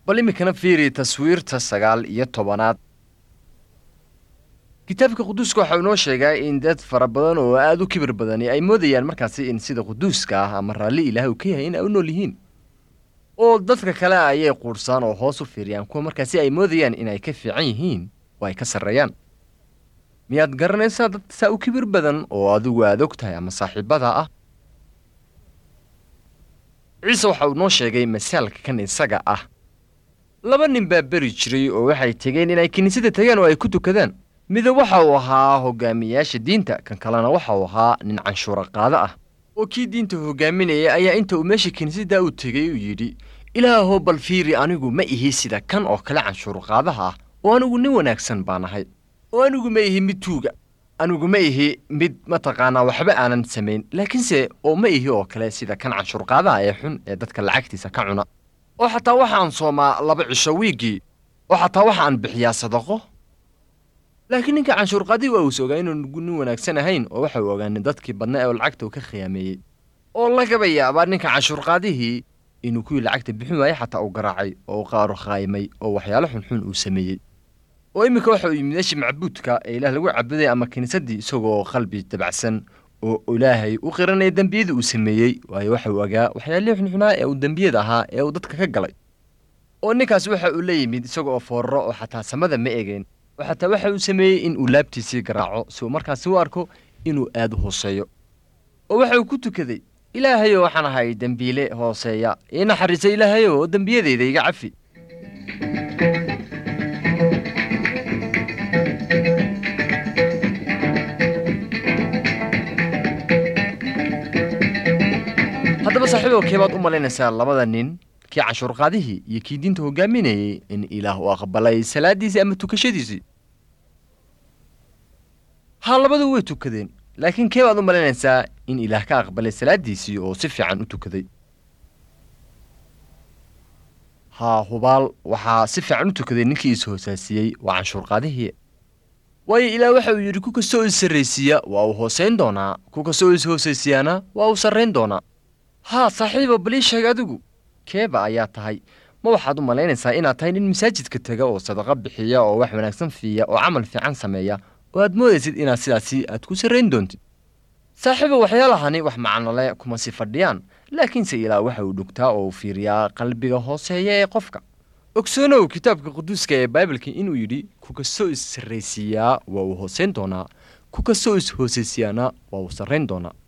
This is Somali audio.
bal iminkana fiiri taswiirta sagaal iyo tobanaad kitaabka quduuska waxau inoo sheegaa in dad fara badan oo aada u kibir badani ay moodayaan markaasi in sida quduuska ah ama raalli ilaah uu ka yahay in ay u nool yihiin oo dadka kale ayay quudhsaan oo hoos u fiiriyaan kuwa markaasi ay moodayaan inay ka fiican yihiin oo ay ka sarreeyaan miyaad garanaysaa dad saa u kibir badan oo adigu aad og tahay ama saaxiibada ah ciise waxa uu noo sheegay masaalka kan isaga ah laba nin baa beri jiray oo waxay tegeen inay kiniisada tagaan oo ay ku tukadaan midab waxa uu ahaa hogaamiyayaasha diinta kan kalena waxa uu ahaa nin canshuura qaado ah oo kii diinta hogaaminaya ayaa inta uu meesha kiniisadda u tegay uu yidhi ilaahoo bal fiiri anigu ma ihi sida kan oo kale canshuur qaadaha ah oo anigu nin wanaagsan baan ahay oo anigu ma ihi mid tuuga anigu ma ihi mid mataqaanaa waxba aanan samayn laakiinse oo ma ihi oo kale sida kan canshuur qaadaha ee xun ee dadka lacagtiisa ka cuna oo xataa waxaan soomaa laba cisho wiiggii oo xataa waxaan bixiyaa sadaqo laakiin ninka canshuurqaadii waa uus ogaa inuugu nin wanaagsan ahayn oo waxa uu ogaanin dadkii badna ee lacagta uu ka khiyaameeyey oo lagaba yaabaa ninka canshuurqaadihii inuu kuwii lacagta bixin waayey xataa uu garaacay oo uu qaaru khaayimay oo waxyaalo xunxun uu sameeyey oo iminka waxa uu yimid meeshii macbuudka ee ilaah lagu cabuday ama kiniisaddii isagoo qalbi dabacsan oo ilaahay u qiranaya dembiyadii uu sameeyey waayo waxa uu ogaa waxyaalihii xunxunaa ee uu dembiyada ahaa ee uu dadka ka galay oo ninkaas waxa uu la yimid isaga oo fooraro oo xataa samada ma egeen oo xataa waxa uu sameeyey in uu laabtiisii garaaco si uu markaasi u arko inuu aad u hooseeyo oo waxa uu ku tukaday ilaahayow waxaan ahay dembiile hooseeya ii naxariisa ilaahayow oo dembiyadeyda iga cafi haddaba saaxiibow keebaad u malaynaysaa labada nin kii canshuurqaadihii iyo kii diinta hogaaminayey in ilaah uu aqbalay salaaddiisii ama tukashadiisii haa labadu way tukadeen laakiin kee baad u malaynaysaa in ilaah ka aqbalay salaaddiisii oo si fiican u tukaday haa hubaal waxaa si fiican u tukaday ninkii is-hoosaasiyey waa canshuurqaadihii waayo ilaah waxa uu yidhi ku kastoo is sarraysiiya waa uu hoosayn doonaa ku kastoo is-hoosaysiyaana waa uu sarrayn doonaa haa saaxiiba balii sheeg adigu keeba ayaa tahay ma waxaad u malaynaysaa inaad tahay nin masaajidka tega oo sadaqo bixiya oo wax wanaagsan fiiya oo camal fiican sameeya oo aad moodaysid inaad sidaasi aad ku sarrayn doontid saaxiiba waxyaalahani wax macnole kuma si fadhiyaan laakiinse ilaah waxa uu dhugtaa oo uu fiiriyaa qalbiga hooseeya ee qofka ogsoonow kitaabka quduuska ee baibalka inuu yidhi ku kastoo is sarraysiiyaa waa uu hoosayn doonaa ku kastoo is hoosaysiyaana waa uu sarrayn doonaa